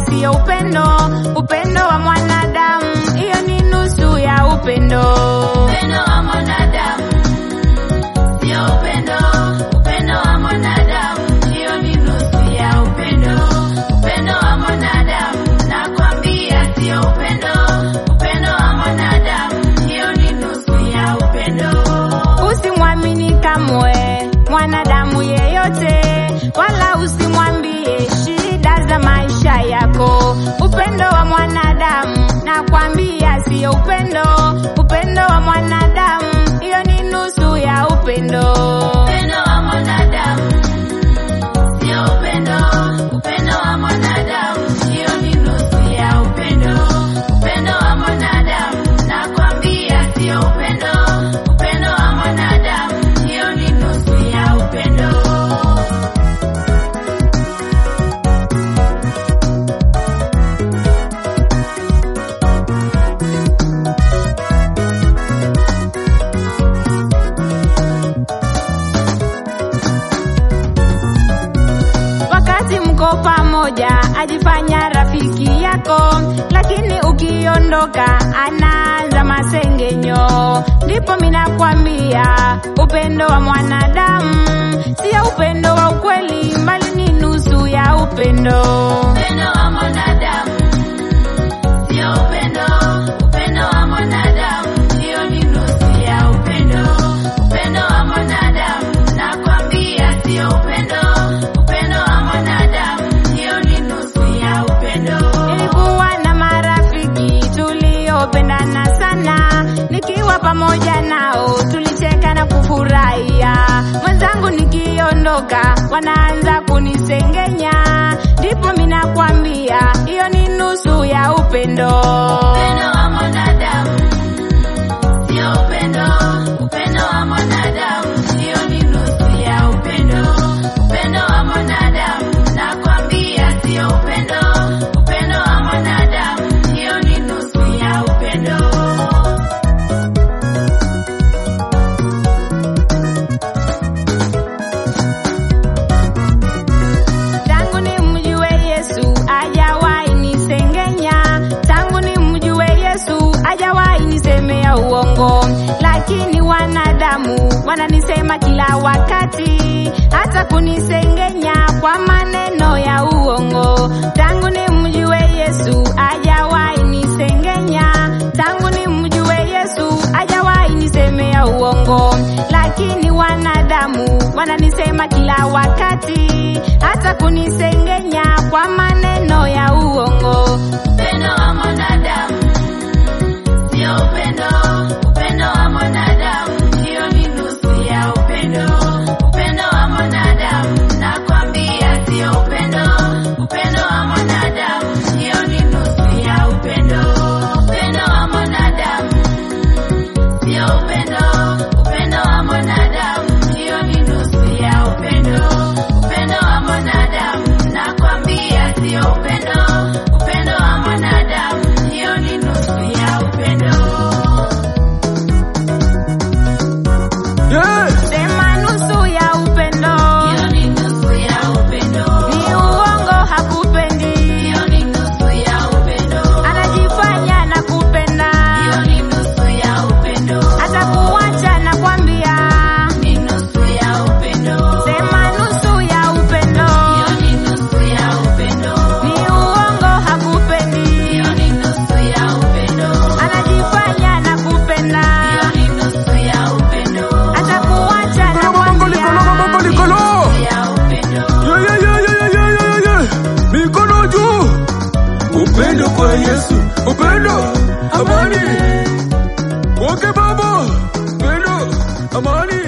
siyo upendo, upendo wa mwanadamu, hiyo ni nusu ya upendo. Upendo wa mwanadamu sio upendo, upendo wa mwanadamu hiyo ni nusu ya upendo. Upendo wa mwanadamu nakwambia sio upendo, upendo wa mwanadamu hiyo ni nusu ya upendo. Usimwamini kamwe mwanadamu yeyote, wala usimwambie shida za maisha yako. Upendo wa mwanadamu nakwambia siyo upendo, upendo wa mwanadamu hiyo ni nusu ya upendo. Upendo wa mwanadamu sio upendo, upendo wa mwanadamu hiyo ni nusu ya upendo. Upendo wa mwanadamu nakwambia sio upendo, upendo wa mwanadamu hiyo ni nusu ya upendo. Wakati mko pamoja ajifanya rafiki yako, lakini ukiondoka anaanza masengenyo. Ndipo minakwambia upendo wa mwanadamu sio upendo wa ukweli, bali ni nusu ya upendo. Upendo wa mwanadamu sio upendo, upendo wa mwanadamu hiyo ni nusu ya upendo. Upendo wa mwanadamu nakwambia sio upendo, upendo wa mwanadamu hiyo ni nusu ya upendo. Nilikuwa na marafiki tuliopendana sana, nikiwa pamoja nao tulicheka na kufurahia. Mwenzangu nikiondoka, wanaanza kunisengenya, ndipo minakwambia hiyo ni nusu ya upendo. Upendo wa mwanadamu sio upendo, upendo wa mwanadamu hiyo ni nusu ya upendo. Upendo wa mwanadamu nakwambia sio upendo, upendo wa mwanadamu hiyo ni nusu ya upendo. Tangu nimjue Yesu hajawahi nisengenya, tangu nimjue Yesu hajawahi nisemea uongo, lakini wanadamu wananisema kila wakati, hata kunisengenya kwa maneno ya uongo. Tangu nimjue Yesu hajawahi nisengenya, tangu nimjue Yesu hajawahi nisemea uongo, lakini wanadamu wananisema kila wakati, hata kunisengenya kwa maneno ya uongo. Upendo wa mwanadamu sio upendo, upendo wa mwanadamu hiyo ni nusu ya upendo. Upendo wa mwanadamu nakwambia sio upendo, upendo wa mwanadamu hiyo ni nusu ya upendo. Upendo wa mwanadamu sio upendo, upendo wa mwanadamu hiyo ni nusu ya upendo. Upendo wa mwanadamu nakwambia sio upendo, upendo wa mwanadamu hiyo ni nusu ya upendo. Yeah. Sema nusu ya upendo Hiyo ni nusu ya upendo. ni uongo, hakupendi, Hiyo ni nusu ya upendo. anajifanya na kupenda, Hiyo ni nusu ya upendo. atakuacha na kwambia. Ni nusu ya upendo. Sema nusu ya upendo Hiyo ni nusu ya upendo. ni uongo, hakupendi, Hiyo ni nusu ya upendo. anajifanya na kupenda, Hiyo ni nusu ya upendo. atakuacha na Bongo likolo, bongo kwambia. likolo. Ya upendo. Yeah, yeah, yeah, yeah, yeah, yeah, yeah, yeah. Mikono juu. Upendo kwa Yesu, upendo, amani. Wake baba, upendo, amani.